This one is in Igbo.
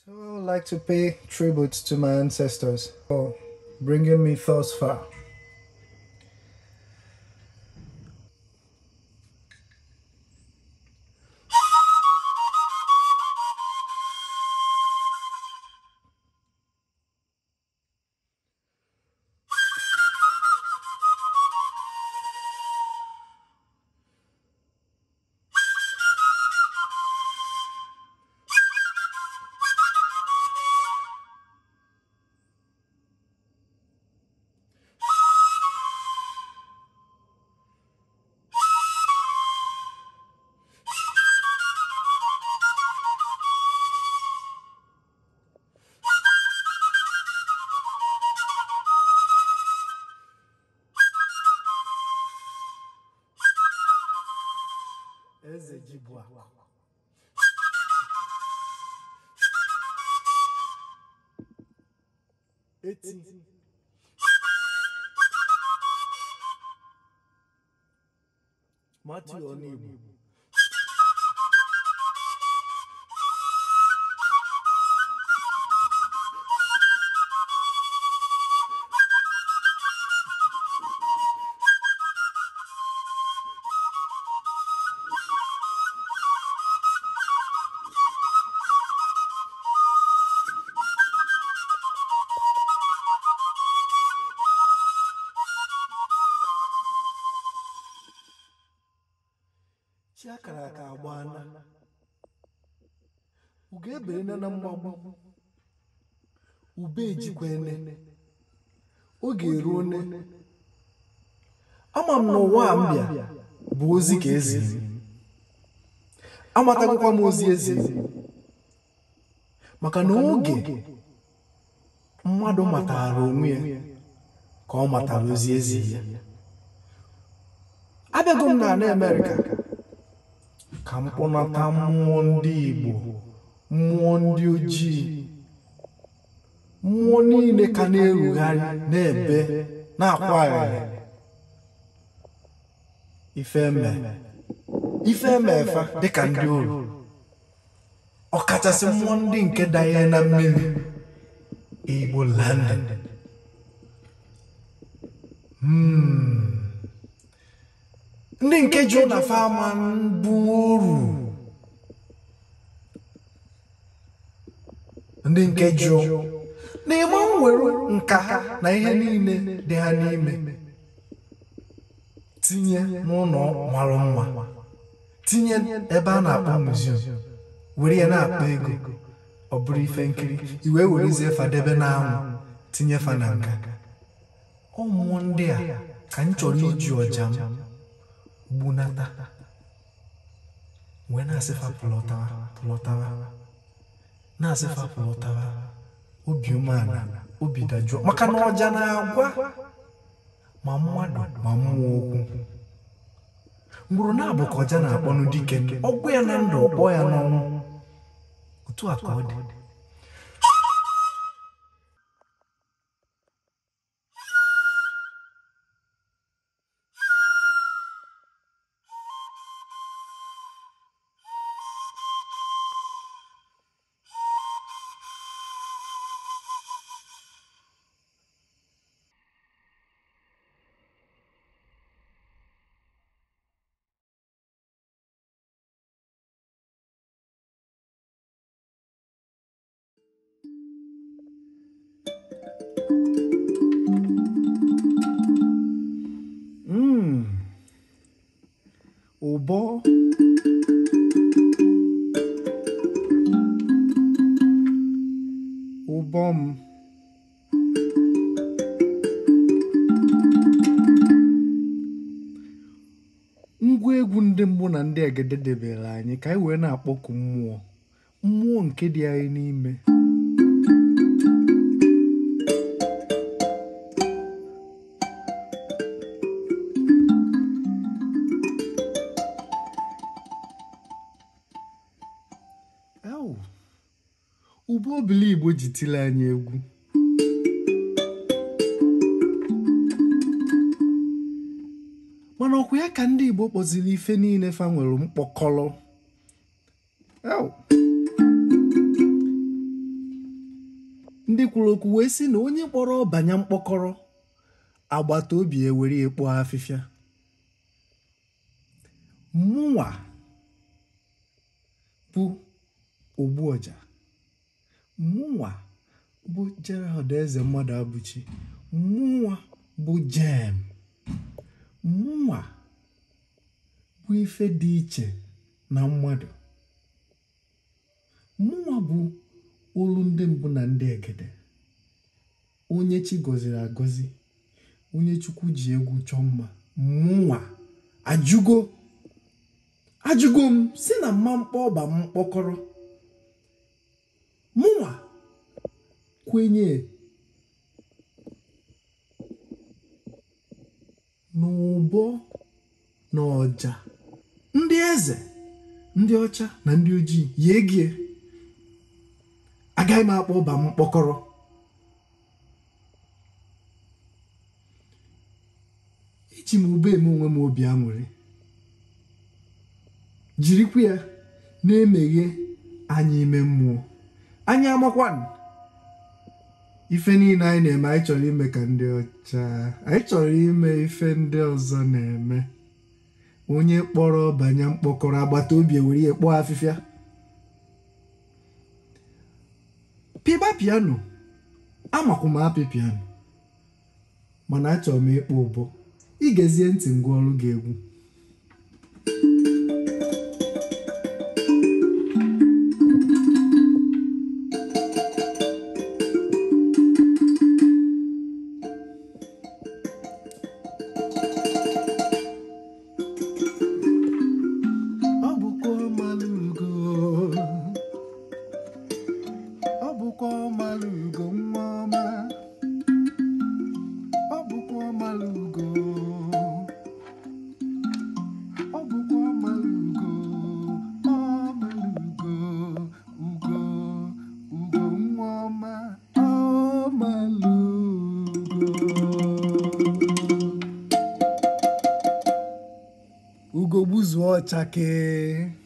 So I would like to pay tribute to my ancestors for bringing me thus far. Eze ji bụ akụ. Eti. Matthew Onigbo. chi akara aka agbaana ugo eberena na mgbagbu ube ejikwene oge eruo ne ama m na ụwa a m bịa bụ ozi ka ezi amatagokwa m ozi ezi maka na oge mmadụ matara onwe ya ka ọ matara ozi ezi ya abịago m na Amerịka ka m kpọnata mmụọ ndị Igbo mmụọ ndị ojii mmụọ niile ka na-erugharị na-ebe na-akwa aghara ifeme ifeme efa dịka ndị oru ọkachasị mmụọ ndị nke danye na mmiri Igbo land Hmm. ndị nke jụ na fama bụ oru ndị nke jụ na ịma nwere nka ha na ihe niile dị ha n'ime tinye n'ụlọ mara mma tinye ebe a na-akpọ muziọm were ya na-akpa ego ọ bụrụ ife nkiri iwe werezie fadebe n'anwụ tinye fa na nka ụmụ ndị a ka m chọrọ iji ọja m gbunata wee na-asịfa pụlọtawa pụlọtawa na-asịfa pụlọtawa obi umeala obi dajụọ maka na ọja na-agwa ma mmadụ ma mmụọ okwu mgburu na-abụ ka ọja na-akpọnụ dike ọgwụ ya na ndụ ọkpọ ya n'ọnwụ otu a ka ọ dị Mm. ụbọ ụbọ m ngwa egwu ndị mbụ na ndị egede debere anyị ka anyị wee na-akpọku mmụọ mmụọ nke dị anyị n'ime Ew. ụbọ obili igbo ji tili anyị egwu mana ọkwa ya ka ndị igbo kpọziri ife niile fa nwere mkpọkọlọ Ew. kwuru okwu wee sị na onye kpọrọ ọbanya mkpọkọrọ agbata obi ewere ekpo afịfịa mụnwa bụ ogbuọja mụnwa bụ Gerald eze mmadụ abụchi mụnwa bụ jem mụnwa bụ ife dị iche na mmadụ mụnwa bụ olu ndị mbụ na ndị egede onye chi gọziri agọzi onye chukwu ji egwu chọọ mma mụnwa ajụgo ajụgo m si na mma mkpọ ọba m mkpọkọrọ mụnwa kwenye n'ụbọ na ọja ndị eze ndị ọcha na ndị ojii ya egie agaghị m akpọ ọba m mkpọkọrọ eji m ube eme onwe m obi aṅụrị jirikwa ya na-emeghe anya ime mmụọ anyị amakwanụ ife niile anyị na-eme anyị chọrọ ime ka ndị ọcha anyị chọrọ ime ife ndị ọzọ na-eme onye kpọrọ banye mkpọkọrọ agbata obi ewere ya kpọọ afịfịa pịba piano amakwa m apị piano mana achọrọ m ịkpọ ụbọ igezie ntị ngwa ọrụ gị egwu ọ bụkwa ọmalụgo ọ bụkwa ọmalụgo nwa ọma ọ bụkwa ọmalụgo ọ bụkwa ọmalụgo ọmalụgo ugo ugo nwa ọma ọmalụgo ugo gbuzuo ọchake